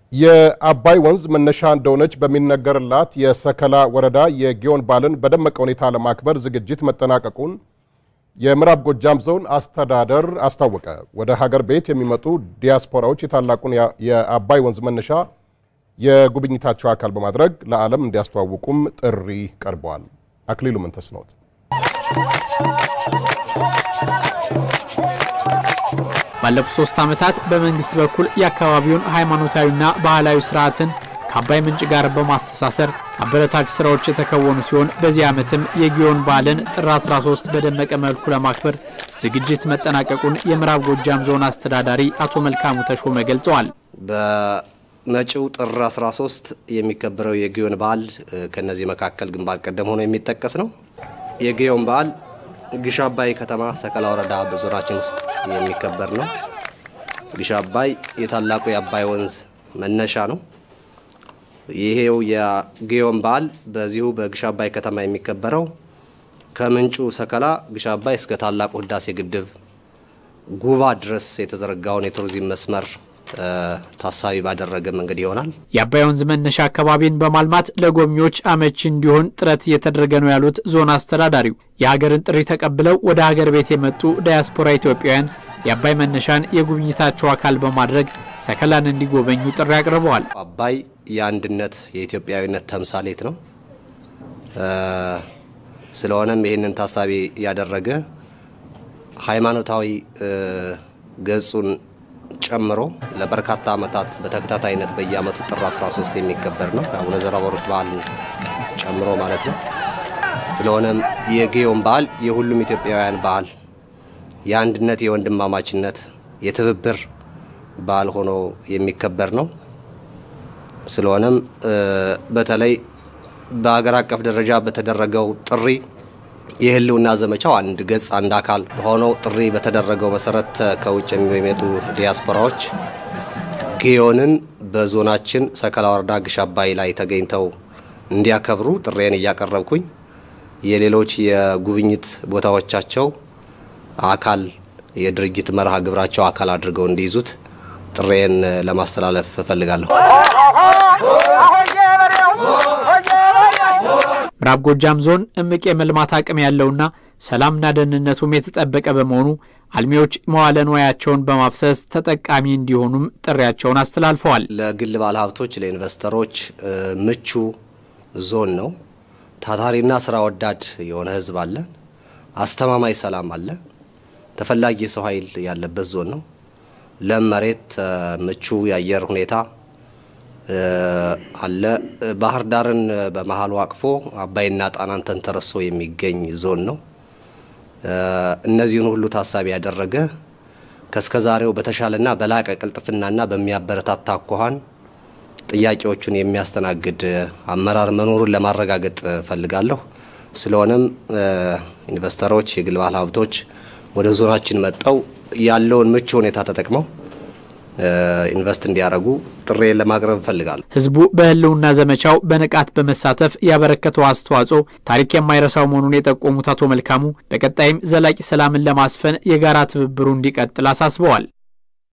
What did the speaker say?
የአባይ ወንዝ መነሻ እንደሆነች በሚነገርላት የሰከላ ወረዳ የጊዮን በዓልን በደመቀ ሁኔታ ለማክበር ዝግጅት መጠናቀቁን የምዕራብ ጎጃም ዞን አስተዳደር አስታወቀ። ወደ ሀገር ቤት የሚመጡ ዲያስፖራዎች የታላቁን የአባይ ወንዝ መነሻ የጉብኝታቸው አካል በማድረግ ለዓለም እንዲያስተዋውቁም ጥሪ ቀርበዋል። አክሊሉ ምንተስኖት ባለፉት ሶስት ዓመታት በመንግስት በኩል የአካባቢውን ሃይማኖታዊና ባህላዊ ስርዓትን ከአባይ ምንጭ ጋር በማስተሳሰር አበረታች ስራዎች የተከወኑ ሲሆን በዚህ ዓመትም የጊዮን በዓልን ጥር 13 በደመቀ መልኩ ለማክበር ዝግጅት መጠናቀቁን የምዕራብ ጎጃም ዞን አስተዳዳሪ አቶ መልካሙ ተሾመ ገልጸዋል። በመጪው ጥር 13 የሚከበረው የጊዮን በዓል ከነዚህ መካከል ግንባር ቀደም ሆኖ የሚጠቀስ ነው። የጊዮን በዓል ግሽ አባይ ከተማ ሰከላ ወረዳ በዞናችን ውስጥ የሚከበር ነው። ግሽ አባይ የታላቁ የአባይ ወንዝ መነሻ ነው። ይሄው የጊዮን በዓል በዚሁ በግሽ አባይ ከተማ የሚከበረው ከምንጩ ሰከላ ግሽ አባይ እስከ ታላቁ ህዳሴ ግድብ ጉባ ድረስ የተዘረጋውን የቱሪዝም መስመር ታሳቢ ባደረገ መንገድ ይሆናል። የአባይ ወንዝ መነሻ አካባቢን በማልማት ለጎብኚዎች አመቺ እንዲሆን ጥረት እየተደረገ ነው ያሉት ዞን አስተዳዳሪው የሀገርን ጥሪ ተቀብለው ወደ ሀገር ቤት የመጡ ዳያስፖራ ኢትዮጵያውያን የአባይ መነሻን የጉብኝታቸው አካል በማድረግ ሰከላን እንዲጎበኙ ጥሪ አቅርበዋል። አባይ የአንድነት የኢትዮጵያዊነት ተምሳሌት ነው። ስለሆነም ይህንን ታሳቢ ያደረገ ሃይማኖታዊ ገጹን ጨምሮ ለበርካታ ዓመታት በተከታታይነት በየዓመቱ ጥር 13 የሚከበር ነው። አቡነ ዘራበሩት በዓል ጨምሮ ማለት ነው። ስለሆነም የጊዮን በዓል የሁሉም ኢትዮጵያውያን በዓል የአንድነት፣ የወንድማማችነት፣ የትብብር በዓል ሆኖ የሚከበር ነው። ስለሆነም በተለይ በሀገር አቀፍ ደረጃ በተደረገው ጥሪ የህልውና ዘመቻው አንድ ገጽ አንድ አካል ሆነው ጥሪ በተደረገው መሰረት ከውጭ የሚመጡ ዲያስፖራዎች ጊዮንን በዞናችን ሰከላ ወረዳ ግሽ አባይ ላይ ተገኝተው እንዲያከብሩ ጥሬን እያቀረብኩኝ የሌሎች የጉብኝት ቦታዎቻቸው አካል የድርጅት መርሃ ግብራቸው አካል አድርገው እንዲይዙት ጥሬን ለማስተላለፍ እፈልጋለሁ። ምዕራብ ጎጃም ዞን እምቅ የመልማት አቅም ያለውና ሰላምና ደህንነቱም የተጠበቀ በመሆኑ አልሚዎች መዋለ ንዋያቸውን በማፍሰስ ተጠቃሚ እንዲሆኑም ጥሪያቸውን አስተላልፈዋል። ለግል ባለሀብቶች፣ ለኢንቨስተሮች ምቹ ዞን ነው። ታታሪና ስራ ወዳድ የሆነ ህዝብ አለ። አስተማማኝ ሰላም አለ። ተፈላጊ የሰው ኃይል ያለበት ዞን ነው። ለም መሬት፣ ምቹ የአየር ሁኔታ አለ። ባህር ዳርን በመሀሉ አቅፎ አባይና ጣናን ተንተርሶ የሚገኝ ዞን ነው። እነዚህን ሁሉ ታሳቢ ያደረገ ከእስከዛሬው በተሻለና በላቀ ቅልጥፍናና በሚያበረታታ አኳኋን ጥያቄዎቹን የሚያስተናግድ አመራር መኖሩን ለማረጋገጥ ፈልጋለሁ። ስለሆነም ኢንቨስተሮች፣ የግል ባለ ሀብቶች ወደ ዞናችን መጠው ያለውን ምቹ ሁኔታ ተጠቅመው ኢንቨስት እንዲያደርጉ ጥሬ ለማቅረብ እፈልጋለሁ። ህዝቡ በህልውና ዘመቻው በንቃት በመሳተፍ ያበረከተው አስተዋጽኦ ታሪክ የማይረሳው መሆኑን የጠቆሙት አቶ መልካሙ በቀጣይም ዘላቂ ሰላምን ለማስፈን የጋራ ትብብሩ እንዲቀጥል አሳስበዋል።